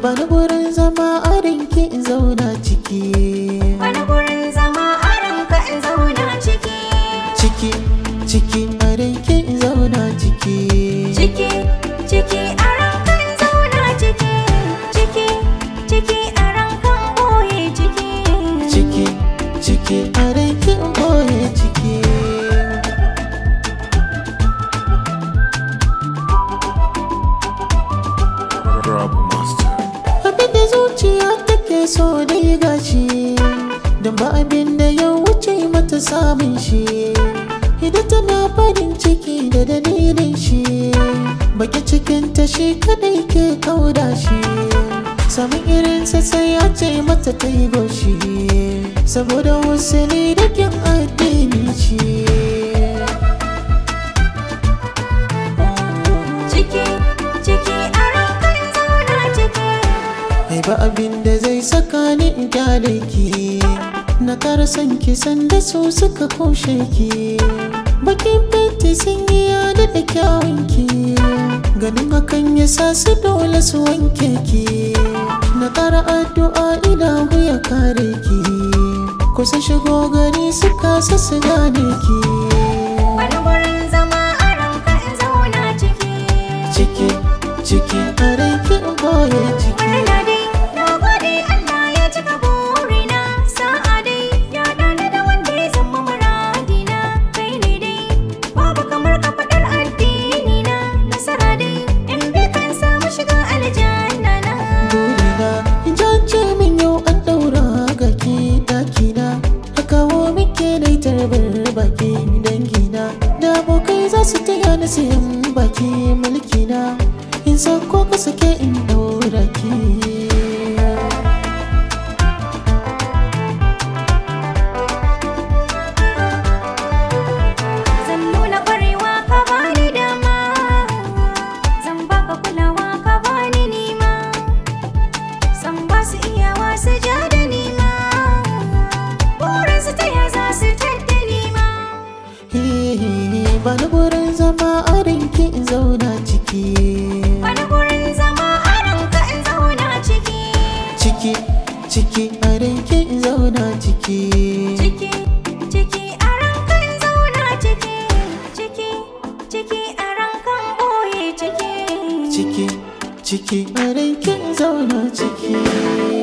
bani gurin zama a rinki in zauna ciki Wani gurin zama a ranka in zauna ciki ciki ciki a rinki in zauna ciki Ciki, ciki a ranka in zauna ciki Ciki, ciki a ranka in ɓoye ciki ciki ciki a rinki in boye ciki Rob Master. abin da zuciya take so dai gashi da ba abin da ya wuce mata samun shi idan tana farin ciki da dalilin shi baki cikinta shi kadai ke kauda shi samun irinsa sai ya ce mata ta yi goshi saboda wasu ne da kyan addini shi Ciki, ciki a ranka in zauna ciki Ai ba abin da zai saka ni in kyale ki Na kara son ki sanda su suka kushe ki Bakin fenti sun yi yada da kyawun ki Ganin hakan ya sa su dole su wanke ki Na kara addu'a ina ya kare ki Kusa shigo gari su kasa su gane ki Wani gurin zama a ranka in zauna ciki Ciki, ciki, a ranki in boye ciki Murna dai, na gode Allah ya cika burina Sa'a dai, ya ɗana da wanda ya zama muradina Kai ne dai, babu kamar ka faɗar addini na Nasara dai, in bi kan samu shiga aljanna na burina jance min yau an daura ga ke dakina a kawo muke da tarbar baki dangina da abokai za su taya ni sayan baki mulkina in sako ka sake in daura ki Zan nuna ƙwarewa ka bani dama Zan baka kulawa ka bani nima San ba su iyawa su ja da nima Burin su taya za su tadda nima ba ni gurin zama a rinki in zauna ciki Wani gurin zama a ranka in zauna ciki ciki ciki a rinki in zauna ciki Ciki, ciki a ranka in zauna ciki Ciki, ciki a ranka in ɓoye ciki ciki ciki a rinki in zauna ciki